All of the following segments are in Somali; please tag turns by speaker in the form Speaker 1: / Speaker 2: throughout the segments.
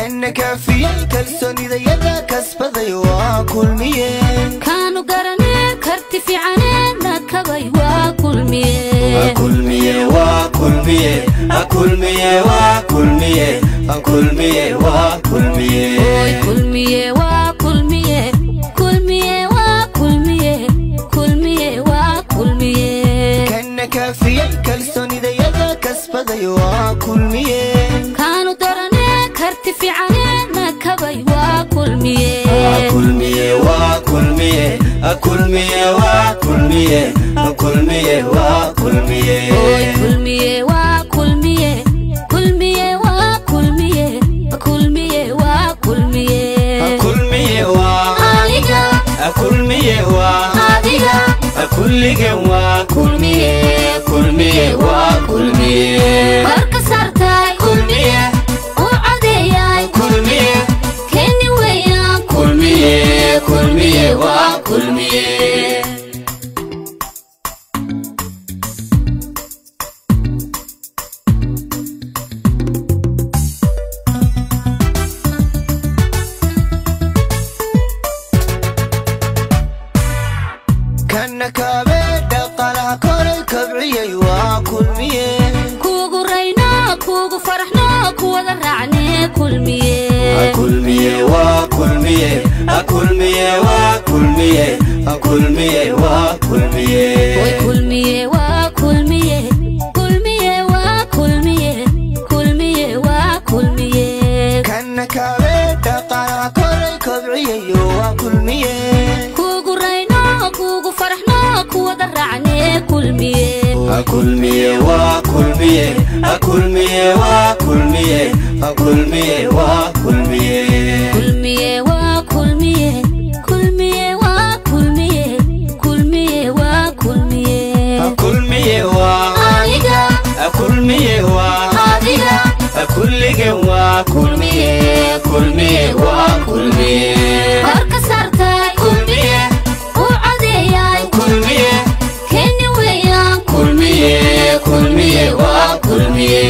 Speaker 1: kana kaafiyey kalsoonidayada kasbaday waa kulmiye
Speaker 2: kaanu garanee karti fiicanee nakabay waa kulmiye
Speaker 1: kulmiye waa kulmiye kulmiye waa kulmiye kulmiye waa kulmiye
Speaker 2: oy kulmiye waa kulmiye kulmiye waa kulmiye kulmiye waa kulmiye
Speaker 1: kana kaafiyey kalsoonidayada kasbaday waa kulmiye
Speaker 2: kaanu daranee karti fiicanee nakabay waa kulmiye
Speaker 1: kulmiye waa kulmiye kulmiye waa kulmiye kulmiye waa kulmiye
Speaker 2: oy kulmiye waa kulmiye kulmiye waa kulmiye kulmiye waa kulmiye
Speaker 1: kulmiye waa
Speaker 2: aniga
Speaker 1: kulmiye waa
Speaker 2: adiga
Speaker 1: kulligan waa kulmiye kulmiye waa kulmiye
Speaker 2: warka saartay
Speaker 1: kulmiye
Speaker 2: u cadeeyay
Speaker 1: kulmiye
Speaker 2: keeni weeyaan
Speaker 1: kulmiye kulmiye waa kulmiye kana kaabe dhaqaalaha koray kabciyey waa kulmiye
Speaker 2: kuugu rayno kuugu faraxno kuwada raacnee kulmiye
Speaker 1: kulmiye waa kulmiye kulmiye waa kulmiye kulmiye waa kulmiye
Speaker 2: oy kulmiye waa kulmiye kulmiye waa kulmiye kulmiye waa kulmiye
Speaker 1: kana kaabe dhaqaalaha koray kabciyayo waa kulmiye
Speaker 2: kuugu rayno kuugu faraxno kuwada raacnee kulmiye
Speaker 1: kulmiye waa kulmiye kulmiye waa kulmiye kulmiye waa kulmiye
Speaker 2: kulmiye waa kulmiye kulmiye waa kulmiye kulmiye waa kulmiye
Speaker 1: kulmiye waa
Speaker 2: aniga
Speaker 1: kulmiye waa
Speaker 2: adiga
Speaker 1: kulligan waa kulmiye kulmiye waa kulmiye
Speaker 2: warka saartay
Speaker 1: kulmiye
Speaker 2: u cadeeyay
Speaker 1: kulmiye
Speaker 2: keeni weeyaan
Speaker 1: kulmiye kulmiye waa kulmiye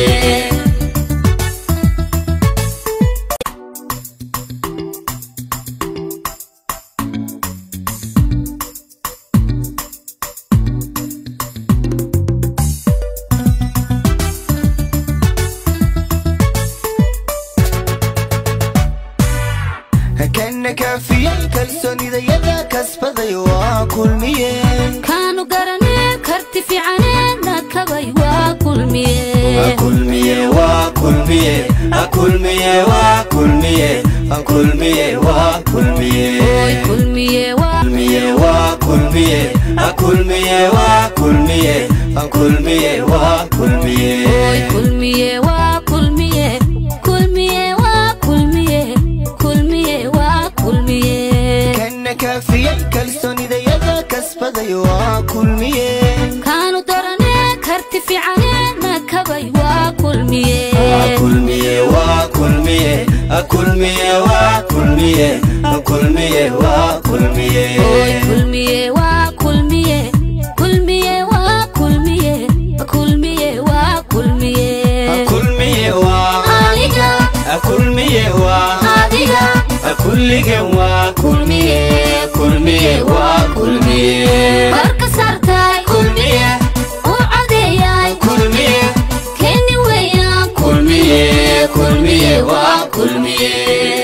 Speaker 1: kana kaafiyey kalsoonidayada kasbaday waa kulmiye
Speaker 2: kaanu garanee karti fiicanee nakabay waa kulmiye
Speaker 1: kulmiye waa kulmiye kulmiye waa kulmiye kulmiye waa kulmiye
Speaker 2: oy kulmiye waa
Speaker 1: kulmiye waa kulmiye kulmiye waa kulmiye kulmiye waa kulmiye
Speaker 2: oy kulmiye waa kulmiye kulmiye waa kulmiye kulmiye waa kulmiye
Speaker 1: kana kaafiyey kalsoonidayada kasbaday waa kulmiye
Speaker 2: kaanu daranee karti fiicanee nakabay waa kulmiye
Speaker 1: kulmiye waa kulmiye kulmiye waa kulmiye kulmiye waa kulmiye
Speaker 2: oy kulmiye waa kulmiye kulmiye waa kulmiye kulmiye waa kulmiye
Speaker 1: kulmiye waa
Speaker 2: aniga
Speaker 1: kulmiye waa
Speaker 2: adiga
Speaker 1: kulligan waa kulmiye kulmiye waa kulmiye
Speaker 2: warka saartay
Speaker 1: kulmiye
Speaker 2: u cadeeyay
Speaker 1: kulmiye
Speaker 2: keeni weeyaan
Speaker 1: kulmiye kulmiye waa kulmiye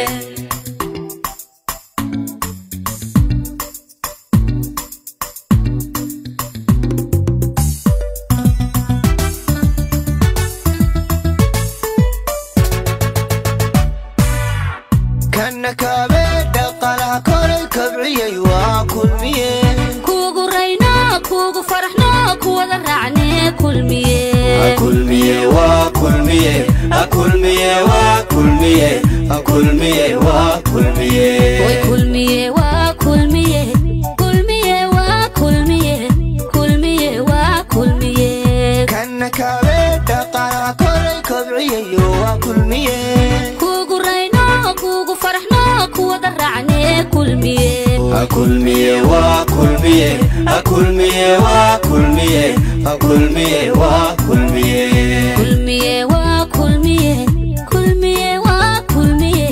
Speaker 1: kana kaabe dhaqaalaha koray kabciyey waa kulmiye
Speaker 2: kuugu rayno kuugu faraxno kuwada raacnee kulmiye
Speaker 1: kulmiye waa kulmiye kulmiye waa kulmiye kulmiye waa kulmiye
Speaker 2: oy kulmiye waa kulmiye kulmiye waa kulmiye kulmiye waa kulmiye
Speaker 1: kana kaabe dhaqaalaha koray kabciyayo waa kulmiye
Speaker 2: kuugu rayno kuugu faraxno kuwada raacnee kulmiye
Speaker 1: kulmiye waa kulmiye kulmiye waa kulmiye kulmiye waa kulmiye
Speaker 2: kulmiye waa kulmiye kulmiye waa kulmiye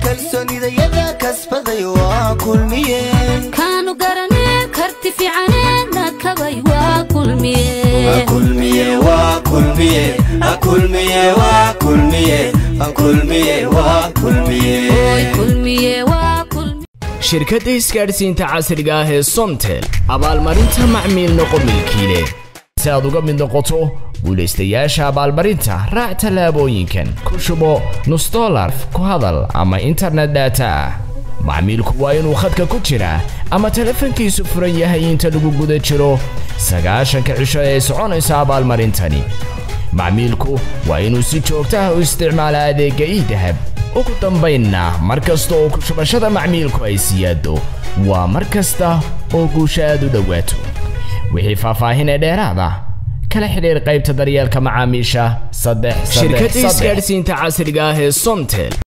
Speaker 1: kalsoonidayada kasbaday waa kulmiye
Speaker 2: kaanu garanee karti fiicanee nakabay waa kulmiye
Speaker 1: kulmiye waa kulmiye kulmiye waa kulmiye kulmiye waa kulmiye
Speaker 2: oy kulmiye waa kulmiye
Speaker 3: shirkadda isgaadhsiinta casriga ah ee somtel abaalmarinta macmiil noqo milkiile si aad uga mid noqoto guulaystayaasha abaalmarinta raac tallaabooyinkan ku shubo nus dolar ku hadal ama internet data ah macmiilku waa inuu khadka ku jiraa ama telefoonkiisu furan yahay inta lagu guda jiro sagaashanka cisho ee soconaysa abaalmarintani macmiilku waa inuu si joogto ah u isticmaala adeegga idahab ugu dambaynna mar kasta oo ku shubashada macmiilku ay siyaado waa mar kasta oo guusha aad u dhowaato wixii faahfaahin ee dheeraada kala xidhiir qaybta daryeelka macaamiisha saddex shirkadda isgaadhsiinta casriga ah ee somtel